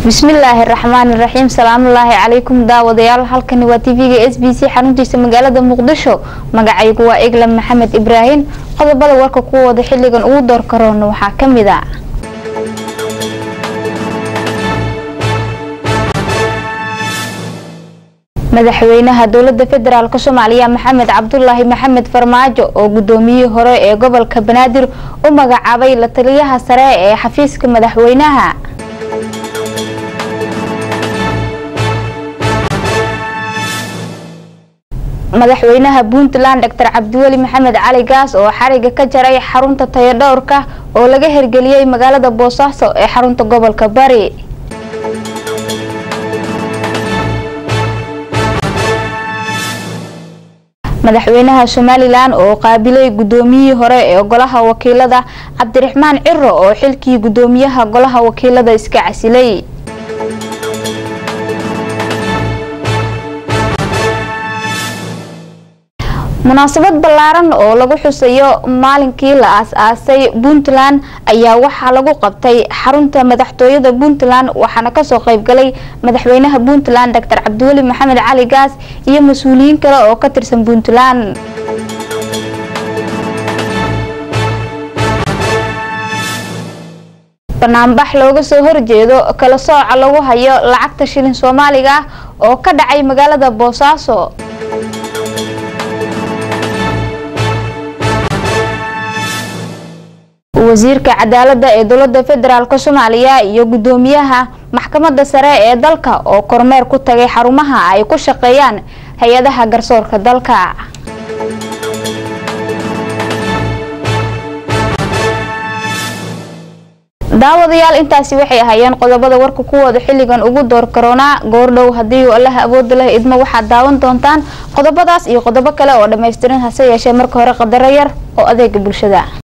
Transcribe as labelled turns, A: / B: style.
A: bismillaahi raxmaani raxiim salaamullaahi calaykum daawadayaal halkani waa tv-ga s b c xaruntiisa magaalada muqdisho magacaygu waa eglam maxamed ibraahim qodobada warka kuwooda xiligan ugu door karoona waxaa kamid a madaxweynaha dowlada federaalk soomaaliya maxamed cabdulaahi maxamed farmaajo oo gudoomiyihii hore ee gobolka banaadir u magacaabay la taliyaha sare ee xafiiska madaxweynaha madaxweynaha puntland doctor cabdiweli maxamed cali gaas oo xariga ka jaray xarunta tayadhowrka oo laga hirgeliyey magaalada boosaaso ee xarunta gobolka bari madaxweynaha somalilan oo qaabilay gudoomiyihii hore ee golaha wakiilada cabdiraxmaan ciro oo xilkii gudoomiyaha golaha wakiilada iska casilay munaasabad ballaaran oo lagu xusayo maalinkii la aas-aasay puntland ayaa waxaa lagu qabtay xarunta madaxtooyada puntland waxaana kasoo qeybgalay madaxweynaha puntland doctor cabdiweli maxamed cali gaas iyo mas-uuliyiin kale oo ka tirsan puntland banaanbax looga soo horjeedo kala sooca lagu hayo lacagta shilin soomaaliga ah oo ka dhacay magaalada boosaaso wasiirka cadaalada ee dowlada federaalk soomaaliya iyo gudoomiyaha maxkamada sare ee dalka oo kormeer ku tagay xarumaha ay ku shaqeeyaan hay-adaha garsoorka dalka daawadayaal intaasi waxay ahaayeen qodobada warka kuwooda xiligan ugu door karoonaa goordhow hadii allaha awooda leh idmo waxaad daawan doontaan qodobadaas iyo qodobo kale oo dhammaystiran hase yeeshee marka hore qadaro yar oo adeega bulshada